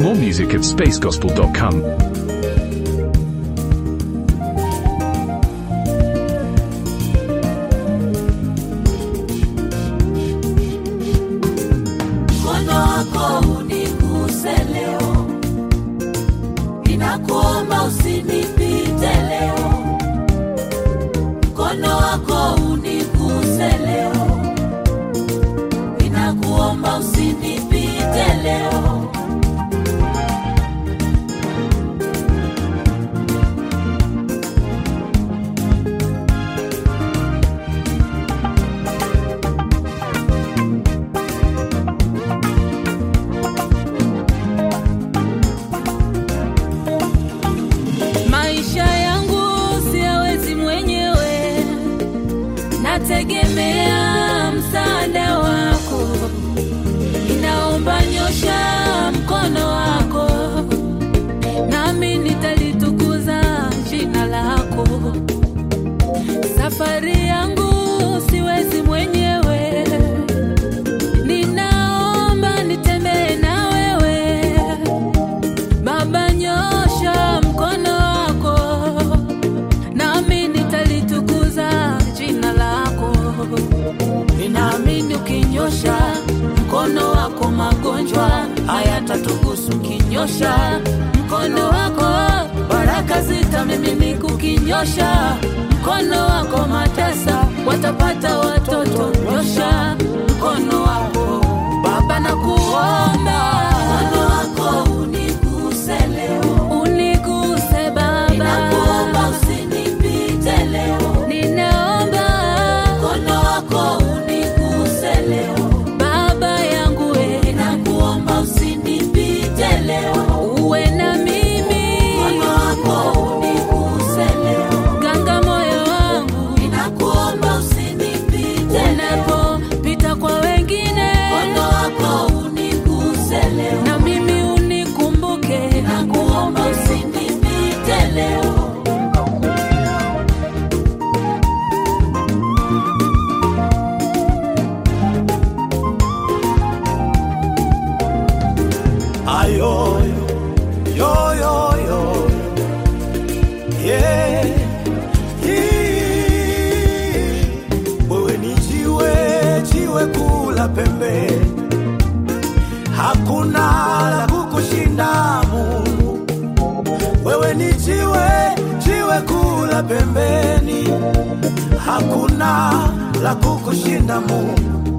More music at spacegospel.com. mkono wako uniguse leo, ninakuomba usinipite leo. Mkono wako uniguse leo, ninakuomba usinipite leo. Maisha yangu siyawezi mwenyewe, nategemea msaada wako. Ninaomba nyosha mkono wako, nami nitalitukuza jina lako. Safari yangu siwezi mwenyewe, ninaomba nitembee na wewe. Baba, nyosha mkono wako, nami nitalitukuza jina lako. Ninaamini ukinyosha mkono wako, magonjwa hayatatugusu. Ukinyosha mkono wako, baraka zitamiminika. Ukinyosha mkono wako, matasa watapata watoto. Nyosha mkono wako Baba, nakuomba mkono wako uniguse leo, uniguse Baba, ninakuomba usinipite leo, ninaomba mkono wako uniguse leo, Baba yangu we, ninakuomba usinipite leo, uwe na mimi, mkono wako uniguse leo, ganga moyo wangu, ninakuomba usinipite unapopita kwa wengine, mkono wako uniguse leo, na mimi unikumbuke, ninakuomba usinipite leo. Ayo, yo, yo, yo. Yeah. Hii. Wewe ni jiwe, jiwe kula pembe, hakuna la kukushinda Mungu. Wewe ni jiwe, jiwe kula pembeni, hakuna la kukushinda Mungu.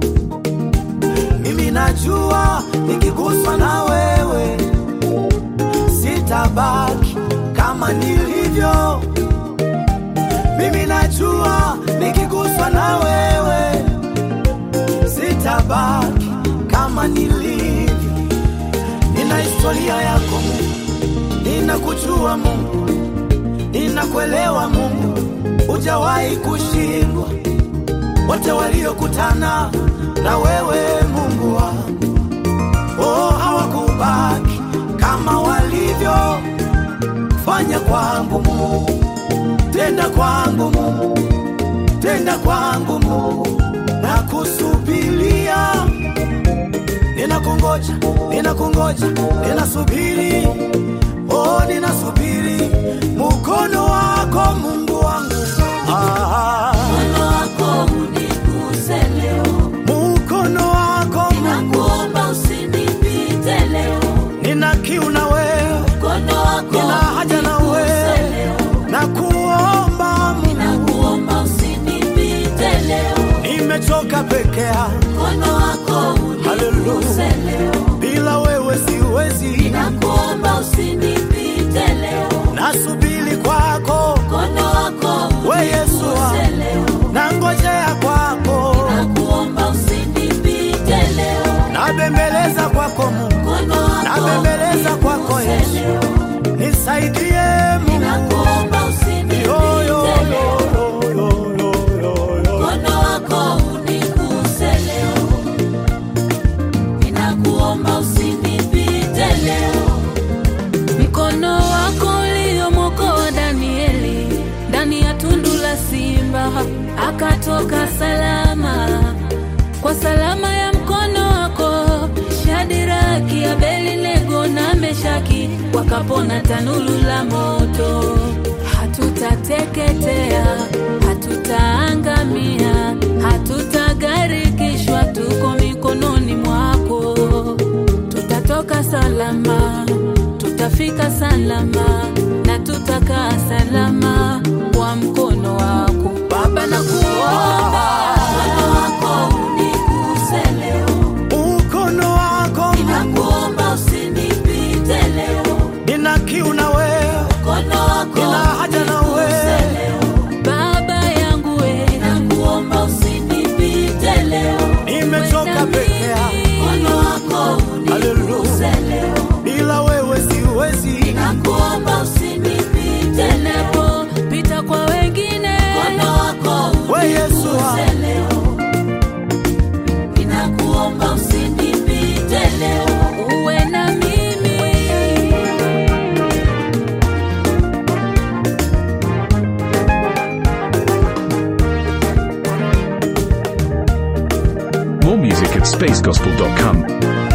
Mimi najua nikiguswa na wewe sitabaki kama nilivyo. Mimi najua nikiguswa na wewe sitabaki kama nilivyo. Nina historia yako Mungu, ninakujua Mungu, ninakuelewa Mungu, hujawahi kushindwa wote waliokutana na wewe Mungu wangu, oh, hawakubaki kama walivyo. Fanya kwangu Mungu, tenda kwangu Mungu, tenda kwangu Mungu, na kusubiria. Ninakungoja, ninakungoja, ninasubiri, oh, ninasubiri mkono wako Mungu wangu ah. Mkono wako uniguse leo, mkono wako ninakuomba usinipite leo. nina kiu na wewe Mkono wako nina haja na uniguse wewe leo, na kuomba Mungu ninakuomba usinipite leo. nimechoka peke yangu Mkono wako uniguse leo, bila wewe siwezi ninakuomba usinipite leo. nasubiri kwako Mkono wako we Yesu uniguse leo, nangojea kwako ninakuomba usinipite leo. nabembeleza kwako Mungu Mkono wako nabembeleza kwako uniguse Yesu leo, nisaidie Mungu ninakuomba Yo, yo, usinipite leo. yo, yo, yo, yo, yo. Mkono wako uniguse leo, ninakuomba usinipite leo. wakapona tanulu la moto. Hatutateketea, hatutaangamia, hatutagarikishwa, tuko mikononi mwako. Tutatoka salama, tutafika salama na tutakaa salama kwa mkono wako Baba, na kuomba mkono wako uniguse leo, Mkono wako nakuomba usinipite leo, nina kiu na wewe, mkono wako nina haja na uniguse wewe. leo, Baba yangu we, nakuomba usinipite leo, Nimechoka Wenda peke yangu. mimi, mkono wako uniguse leo Bila wewe siwezi. nakuomba usinipite leo, pita kwa wengine, mkono wako We Yesu uniguse leo, ninakuomba usinipite leo, uwe na mimi. More music at spacegospel.com.